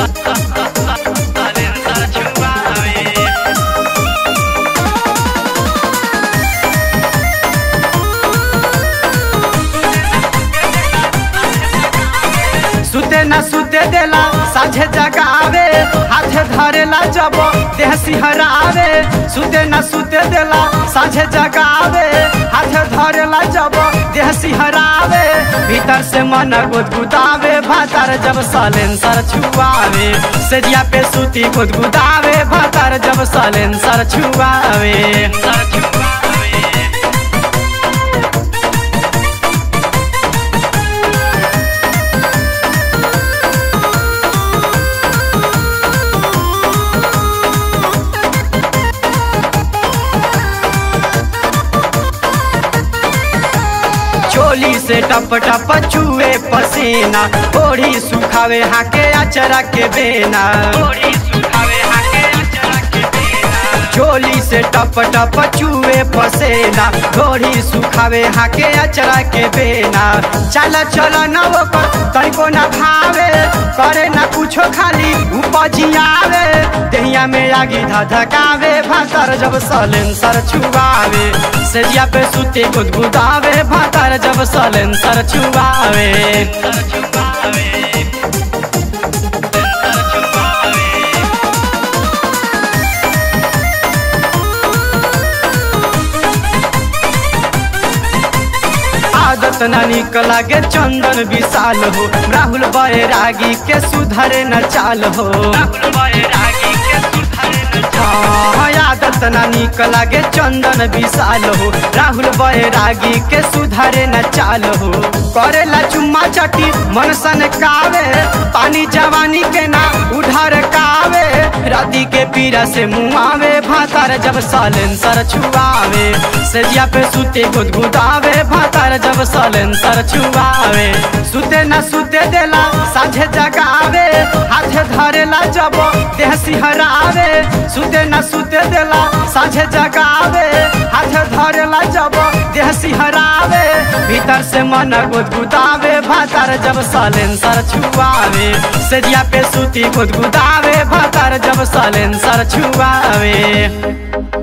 silencer छुआवे सुते न सुते देला साझे जगावे हाथे धरेला जब देह सिहरावे सुते न सुते देला साझे जगावे हाथे धरेला जब देह सिहरावे भीतर से मन गुदगुदावे भातर जब सलेंसर छुआवे सेरिया पे सूती गुदगुदावे भातर जब सलेंसर छुआवे सर छुआवे चोली से टप टप चुए पसीना ओढ़ी सुखावे हाके अचरा के बेना थोड़ी सुखावे हाके अचरा के बेना चोली से टप टप चुए पसेना ओढ़ी सुखावे हाके अचरा के बेना चल चल न ओकर तनिको न भावे करे न कुछो खाली उपजियावे दहिया में आगी धधकावे भातर जब सलेंसर छुआवे सेजिया पे सुते गुदगुदावे भातर जब सलेंसर छुआवे सर छुआवे सर छुआवे आदत न निक लागे चंदन विशाल हो राहुल बैरागी के सुधरे न चाल हो राहुल बैरागी के सुधरे न हाँ, आदत न निक लागे चंदन विशाल हो राहुल बैरागी के सुधरे न चाल हो करेला चुम्मा चटी मन सन कावे पानी जवानी के ना उधर कावे राती के पीरा से मुआवे भातार जब सलेंसर छुआवे सेजिया पे सुते गुदगुदावे भातार जब सलेंसर छुआवे सुते न सुते देला साझे जगावे हाथे धरेला जब देह सिहरावे सुते न सुते देला साझे जगावे हाथे धरेला जब देह सिहरावे भीतर से मन गुदगुदावे भातार जब सलेंसर छुआवे सेजिया पे सुती गुदगुदावे भातार जब सलेंसर छुआवे